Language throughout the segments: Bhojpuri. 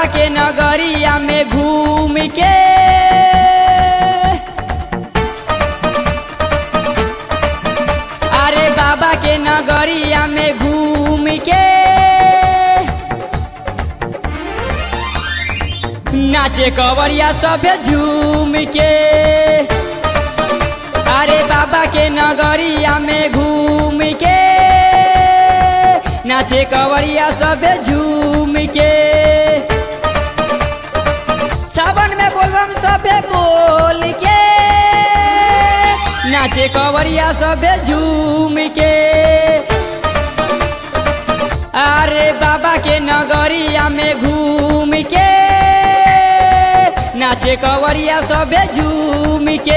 बाबा के नगरिया में घूम के अरे बाबा के नगरिया में घूम के नाचे कवरिया सब झूम के अरे बाबा के नगरिया में घूम के नाचे कवरिया सब झूम के सावन में बोलबम सबे बोल के नाचे कवरिया सबे झूम के अरे बाबा के नगरिया में घूम के नाचे कवरिया सबे झूम के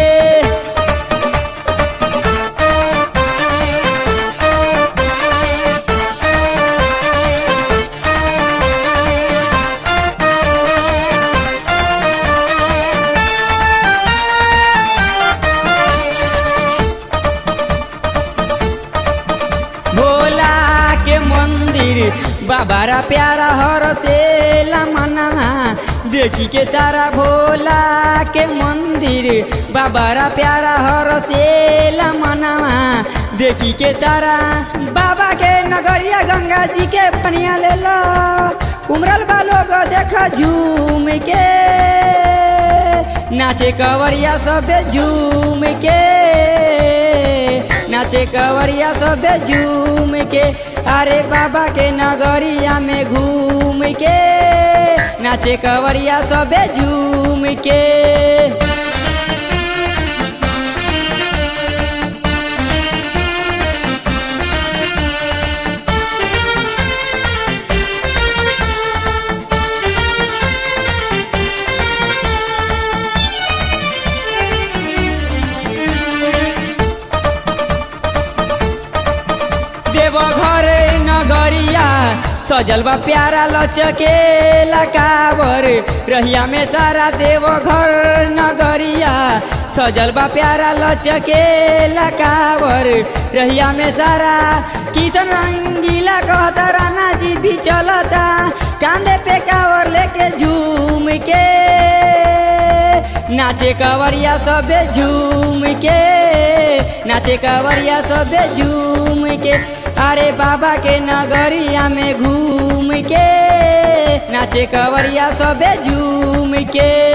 भोला के मंदिर बाबारा प्यारा हर से मना देखी के सारा भोला के मंदिर बाबारा प्यारा हर से मना देखी के सारा बाबा के नगरिया गंगा जी के पनिया ले लो उमरल बा लोग देखा झूम के नाचे कवरिया सब झूम के नाचे कवरिया सब झूम के अरे बाबा के नगरिया में घूम के नाचे कवरिया सब झूम के देवघर नगरिया सजल बा प्यारा लचके लकावर रहिया में सारा देवघर नगरिया सजल बा प्यारा लचके लकावर रहिया में सारा किशन रंगीला कहता राना जी भी चलता कांधे पे कावर लेके झूम के नाचे कवरिया सबे झूम के नाचे कवरिया सबे झूम के अरे बाबा के नगरिया में घूम के नाचे कवरिया सबे झूम के